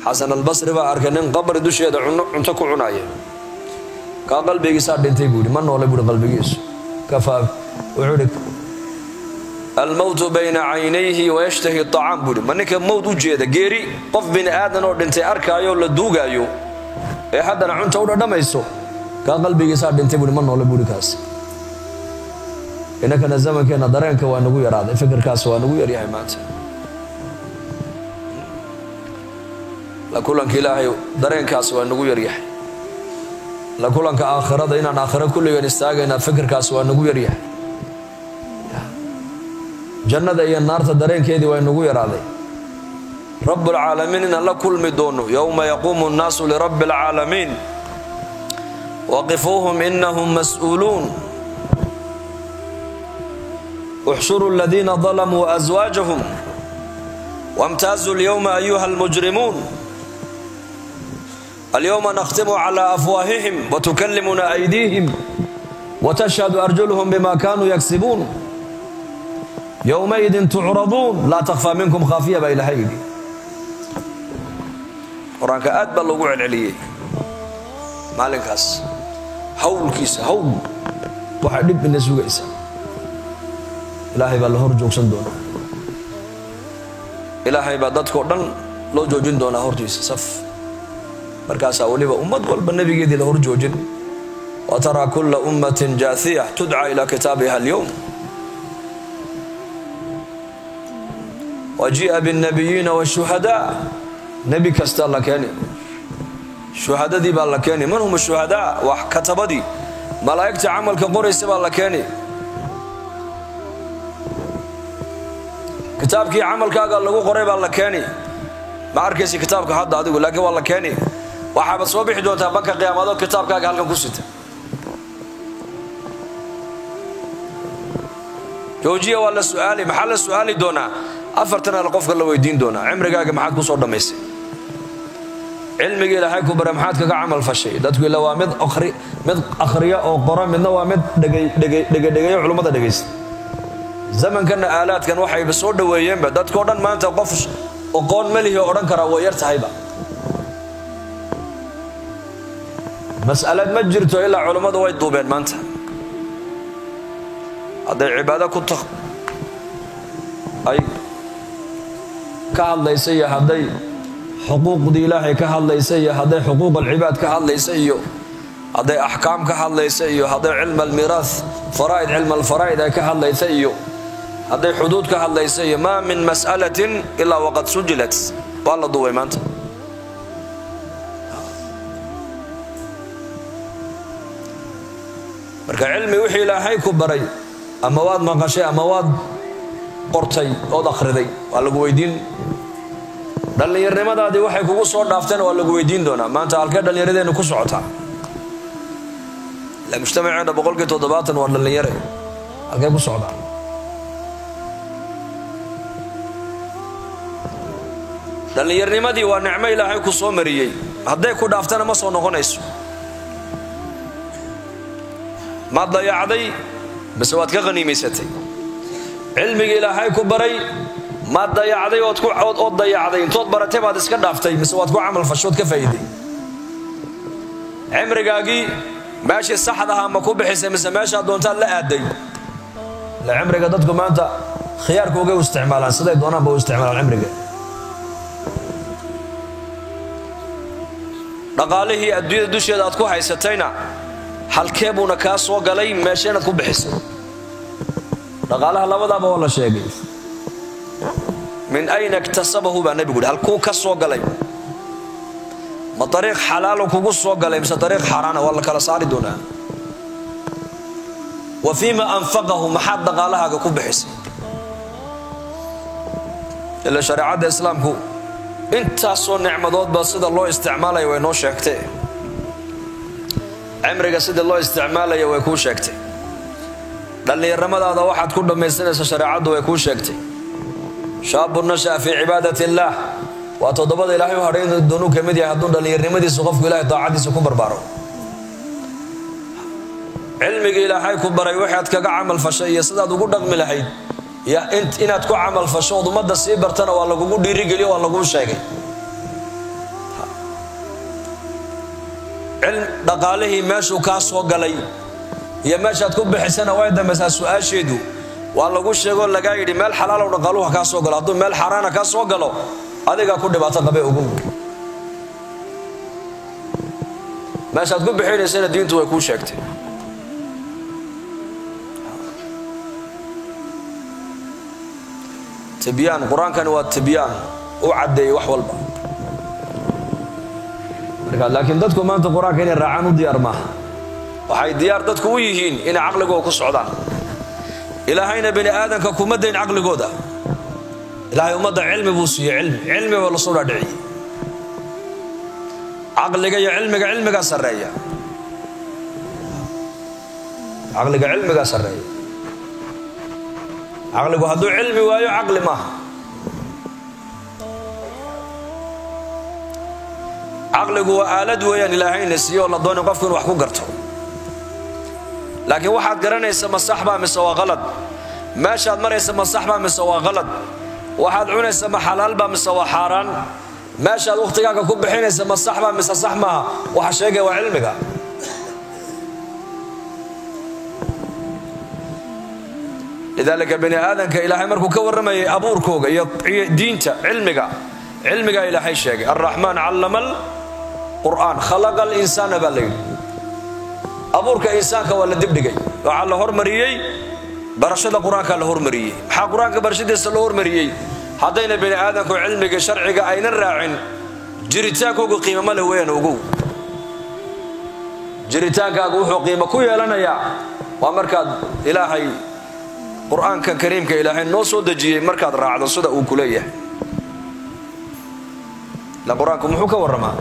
xasan albasri baa arkay nin qabri dusheeda cunto ku cunaya kaa qalbigiisaa dhintay buu yidhi ma noole buuhi qalbigiisu kafaa wuxuu idhi almowtu bayna caynayhi wayashtahi acaam buuhi ma ninka mowt u jeeda geeri qof bini aadan oo dhintay arkaayo la duugaayo ee haddana cunta u dhadhamayso kaa qalbigiisaa dhintay buuhi ma noole buuhi kaas inankana zamankeenna dareenka waa nagu yaraaday fikirkaas waa nagu yaryahay maanta la kulanka ilaahay dareenkaas waa nagu yaryahay la kulanka aakhirada inaan aakhiro kulligeen istaagaynaa fikirkaas waa nagu yaryahay jannada iyo naarta dareenkeedii waa nagu yaraaday rabbulcaalamiin inaan la kulmi doono yowma yaquumu nnaasu lirabbi alcaalamiin waqifuuhum inahum mas'uuluun uxshuruu aladiina dalamuu aswaajahum wamtaazuu alyowma ayuha almujrimuun alyowma nakhtimu cala afwaahihim watukallimuna aydiihim watashhadu arjuluhum bima kanuu yagsibuun yowmaidin tucraduun laa takhfaa minkum khaafiya baa ilahay yidhi qur-aanka aad baa loogu celceliyey maalinkaas hawlkiisa hawl waxay dhib ina sugaysa ilaahay baa la hor joogsan doonaa ilaahay baa dadkao dhan loo joojin doonaa hortiisa saf markaasaa weliba ummad walba nebigeedii la hor joojin wa taraa kulla ummatin jaathiya tudca ilaa kitaabiha alyowm wa ji'a biاnnabiyiina washuhadaa nebi kastaa la keeni shuhadadii baa la keeni man hum shuhadaa waa katabadii malaa'igta camalka qoraysa baa la keeni kitaabkii camalkaaga lagu qoray baa la keeni ma arkaysa kitaabka hadda adigu laakiin waa la keeni waxaaba soo bixi doontaa banka qiyaamado kitaabkaaga halkan ku sita joojiya waa la su'aali maxaa la su'aali doonaa afartan al qofka la weydiin doonaa cimrigaaga maxaad ku soo dhammaysay cilmigii ilaahay ku bare maxaad kaga camal fashay dadku ila waa mid mid akhriya oo qora midna waa mid dhegedhegeeyo culummada dhegaysta zamankanna aalaadkan waxayba soo dhoweeyeenba dadkao dhan maanta qof oqoon melihi odhan karaa way yar tahayba mas'alad ma jirto ilaa culummadu way duubeen maanta hadday cibaado ku ta ay ka hadlaysa iyo hadday xuquuqdii ilaahay ka hadlaysa iyo hadday xuquuq alcibaad ka hadlaysa iyo hadday axkaam ka hadlaysa iyo hadday cilm almiiraah faraa'id cilm alfaraa'id ay ka hadlaysa iyo hadday xuduud ka hadlaysa iyo maa min mas'alatin ilaa waqad sujilat waa la duubay maanta marka cilmi wixii ilaahay ku baray ama waad maqashay ama waad qortay ood akhriday waa lagu weydiin dhallinyarnimadaadii waxay kugu soo dhaafteen waa lagu weydiin doonaa maanta halkee dhallinyaradeennu ku socotaa ila mujtamaceenna boqolkii toddobaatan waa dhallinyare halkee ku socdaa dhallinyarnimadii waa nicmo ilaahay ku soo mariyey hadday ku dhaaftana ma soo noqonayso maad dayacday mise waad ka qhaniimaysatay cilmigii ilaahay ku baray maad dayacday ood dayacday intood baratay baad iska dhaaftay mise waad ku camal fashood ka faa'iiday cimrigaagii meeshii saxda ahaa ma ku bixisay mise meeshaad doontaad la aaday ila cimriga dadku maanta khiyaarkoogay u isticmaalaan siday doonaanba u isticmaalaan cimriga dhaqaalihii adduunyada dusheeda aad ku haysatayna halkee buuna kaa soo galay meesheenaad ku bixisay dhaqaalaha labadaaba waa la sheegay min ayna iktasabahu baa nebigu yidhi halkuu ka soo galay ma dariiq xalaalo kugu soo galay mise dariiq xaaraana waa la kala saari doonaa wa fiima anfaqahu maxaad dhaqaalahaaga ku bixisay ila shareecadda islaamku intaasoo nicmadoodba sida loo isticmaalaya way noo sheegtee cimriga sida loo isticmaalaya way kuu sheegtay dhallinyarnimadaada waxaad ku dhammaysanaysa shareecaddu way kuu sheegtay shaabu nasha'a fii cibaadat illaah waa toddobada ilaahay u hadhayn doonuu ka mid yahay hadduu dhallinyarnimadiisa qofku ilahay daacadiisa ku barbaaro cilmigii ilaahay ku baray waxaad kaga camal fashay iyo sidaad ugu dhaqmi lahayd iyo inaad ku camal fasho ood ummadda sii bartana waa lagugu dhiirigeliyo waa laguu sheegay dhaqaalihii meeshuu kaa soo galay iyo meeshaad ku bixisana way dambaysaa su-aasheedu waa lagu sheegoo lagaa yidhi meel xalaalow dhaqaaluha kaa soo galo hadduu meel xaaraana kaa soo galo adigaa ku dhibaato qabe ogow meeshaad ku bixinaysana diintu way kuu sheegtay tibyaan qur-aankani waa tibyaan u caddeeyey wax walba marka laakiin dadku maanta qur-aanka inay raacaan u diyaar maaha waxay diyaar dadku u yihiin inay caqligooda ku socdaan ilaahayna bani aadanka kuma dayn caqligooda ilaahay ummadda cilmi buu siiyey cilmi cilmi baa lasoo dhaadhiciyey caqliga iyo cilmiga cilmigaa sarreeya caqliga cilmigaa sarreeya caqligu hadduu cilmi waayo caqli maaha caqligu waa aalad weeyaan ilaahayna siiye oo la dooni qofku inu wax ku garto laakiin waxaad garanaysa ma sax baa mise waa qalad meeshaad maraysa ma sax baa mise waa qalad waxaad cunaysa ma xalaal baa mise waa xaaraan meeshaad wakhtigaaga ku bixinaysa ma sax baa mise sax maaha waxa sheegaya waa cilmiga lidaalika bani aadanka ilaahay markuu ka warramayay abuurkooga iyo diinta cilmiga cilmigaa ilaahay sheegay alraxmaan callama alqur'aan khalaqa alinsaana baa la yidhi abuurka insaanka waa la dibdhigay waxaa la hormariyey barashada qur-aankaa la hormariyey maxaa qur-aanka barashadiisa loo hormariyey haddayna bani aadanku cilmiga sharciga aynan raacin jiritaankoogu qiimama leh weeyaan ogow jiritaankaagu wuxuu qiimo ku yeelanayaa waa markaad ilaahay qur-aankan kariimka ilaahay noo soo dejiyey markaad raacdo sida uu ku leeyahay ila qur-aanku muxuu ka warramaa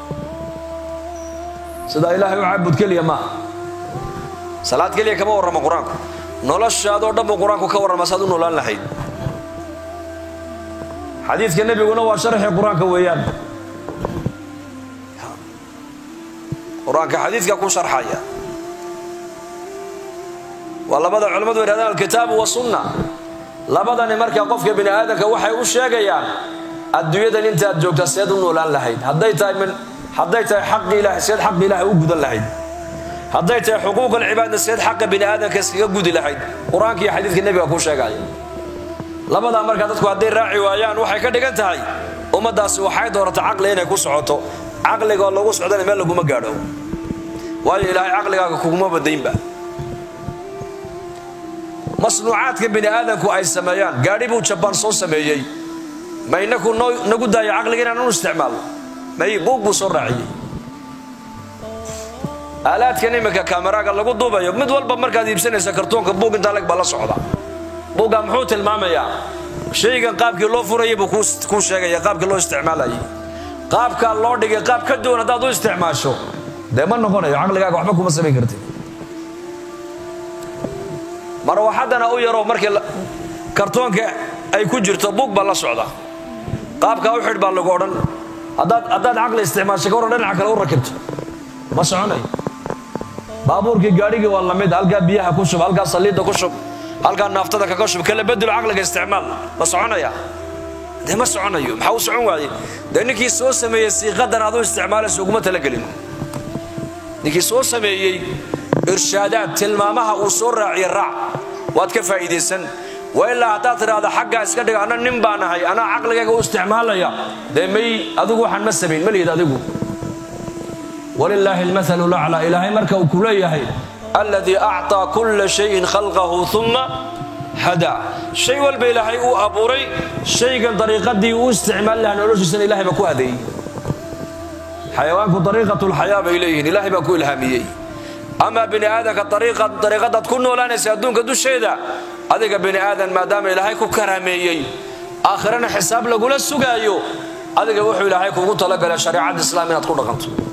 sidaa ilaahay u caabud keliya maaha salaad keliya kama warramo qur-aanku noloshaadoo dhan buu qur-aanku ka warramaa saad u noolaan lahayd xadiidka nebiguna waa sharxii qur-aanka weeyaan qur-aanka xadiidka ku sharxaya waa labada culimmadu yidhahdaan alkitaabu wasunna labadani markaa qofka bini aadamka waxay u sheegayaan adduunyadan intaad joogta seed u noolaan lahayd hadday tahay min hadday tahay xaqi ilahay seed xaqi ilaahay u gudan lahayd hadday tahay xuquuq alcibaadna seed xaqa bini aadamka iskaga gudi lahayd qur-aanka iyo xadiidka nebiga kuu sheegaya labadaa markaa dadku hadday raaci waayaan waxay ka dhigan tahay ummaddaasi waxay doorata caqli inay ku socoto caqliga oo lagu socdana meel laguma gaadho waayo ilaahay caqligaaga kuguma badaynba masnuucaadka bini aadamku ay sameeyaan gaadhi buu jabaan soo sameeyey ma inaku nagu daayo caqliga inaan u isticmaalno may buug buu soo raaciyey aalaadkan iminka kameraaga lagu duubayo mid walba markaad iibsanaysa kartoonka buug intaa leg baa la socda buugga muxuu tilmaamayaa shaygan qaabkii loo furayay buu kuu sheegaya qaabkii loo isticmaalayay qaabkaa loo dhigay qaab ka duwan haddaad u isticmaasho dee ma noqonayo caqligaaga waxba kuma samayn kartid marwaxaddana u yaro markii kartoonka ay ku jirto buug baa la socda qaabkaa u xidh baa lagu odhan haddaad caqli isticmaasho ka warran dhinaca kale u rakibto ma soconayo baabuurkii gaadhigii waa lamid halkaa biyaha ku shub halkaa saliidda ku shub halkaa naaftada kaga shub kala bedelo caqliga isticmaal ma soconaya dee ma soconayo maxaa u socon waaye dee ninkii soo sameeyey siiqadan aad u isticmaalaysa uguma talagelin ninkii soo sameeyey irshaadaad tilmaamaha uu soo raaciye raac waad ka faa'iidaysan waa ilaa haddaad tidhaahda xaggaa iska dhiga anna nin baan ahay anaa caqligayga u isticmaalaya dee may adigu waxaan ma samayn ma lihid adigu walilaahi almathalu laclaa ilaahay marka uu ku leeyahay alladii acطaa kulla shayin khalqahu uma hadaa shay walba ilaahay uu abuuray shaygan dariiqadii uu isticmaali lahaa noloshiisana ilahay baa ku hadeeyey xayawaanku dariiqatu lxayaa bay leeyihiin ilahay baa ku ilhaamiyey amaa bini aadanka dariiqadaad ku noolaanaysa adduunka dusheeda adiga bini aadan maadaama ilaahay ku karaameeyey aakhirana xisaab lagula sugaayo adiga wuxuu ilaahay kuugu talagalay shareecadda islaam inaad ku dhaqanto